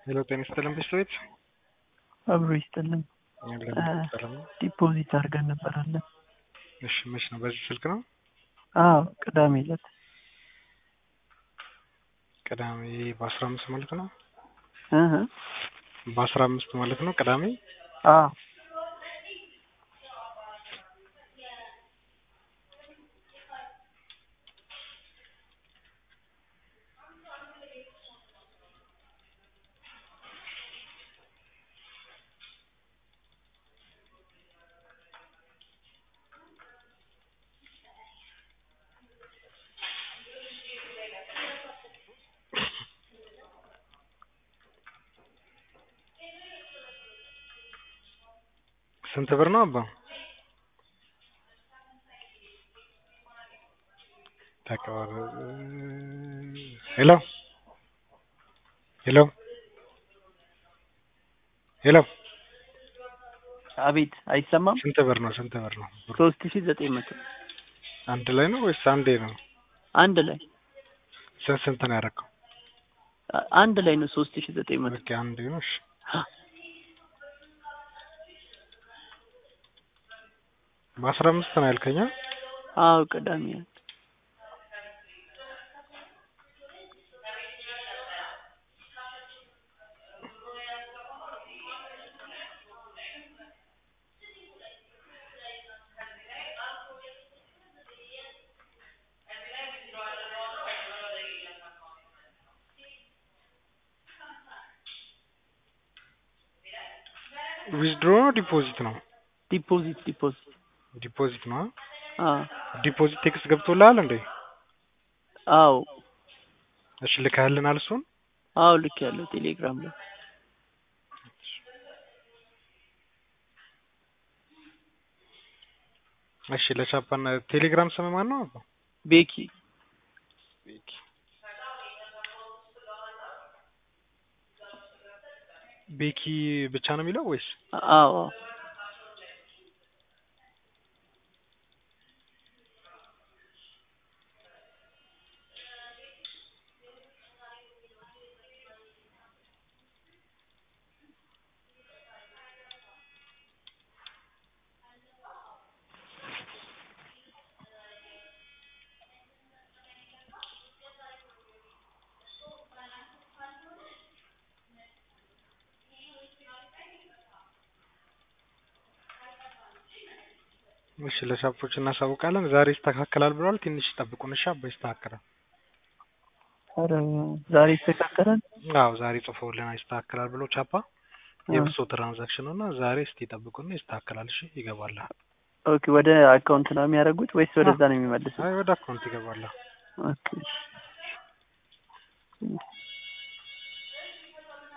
ሄሎ ጤና ይስጥልን ቤተሰቦች አብሮ ይስጥልን። ሰላም ነው? ዲፖዚት አድርገን ነበራለን። እሺ መች ነው? በዚህ ስልክ ነው? አዎ ቅዳሜ ዕለት ቅዳሜ በአስራ አምስት ማለት ነው? እህ በአስራ አምስት ማለት ነው ቅዳሜ አዎ ስንት ብር ነው አባ? ተቀበል ሄሎ ሄሎ ሄሎ አቤት አይሰማም። ስንት ብር ነው? ስንት ብር ነው? ብሩ ሶስት ሺ ዘጠኝ መቶ አንድ ላይ ነው ወይስ አንዴ ነው? አንድ ላይ ስንት ስንት ነው ያደረገው? አ- አንድ ላይ ነው ሶስት ሺ ዘጠኝ መቶ ኦኬ አንዴ ነው። እሺ በአስራ አምስት ነው ያልከኛ? አዎ ቅዳሜ ዕለት ዊዝድሮ ነው ዲፖዚት ነው? ዲፖዚት ዲፖዚት ዲፖዚት ነው። አዎ ዲፖዚት ቴክስት ገብቶልሃል እንዴ? አዎ እሺ ልከህልናል እሱን? አዎ ልክ ያለው ቴሌግራም ላይ እሺ ለቻፓና ቴሌግራም ስም ማን ነው? አባ ቤኪ ቤኪ ብቻ ነው የሚለው ወይስ? አዎ አዎ እሺ ለሻፖች እናሳውቃለን። ዛሬ ይስተካከላል ብለዋል። ትንሽ ጠብቁን እሺ። አባ ይስተካከላል። ኧረ ዛሬ ይስተካከላል። አዎ ዛሬ ጽፈውልን ይስተካከላል ብሎ ቻፓ የብሶ ትራንዛክሽን እና ዛሬ እስቲ ጠብቁና ይስተካከላል። እሺ ይገባል። ኦኬ ወደ አካውንት ነው የሚያደርጉት ወይስ ወደዛ ነው የሚመልሱት? አይ ወደ አካውንት ይገባል። ኦኬ እሺ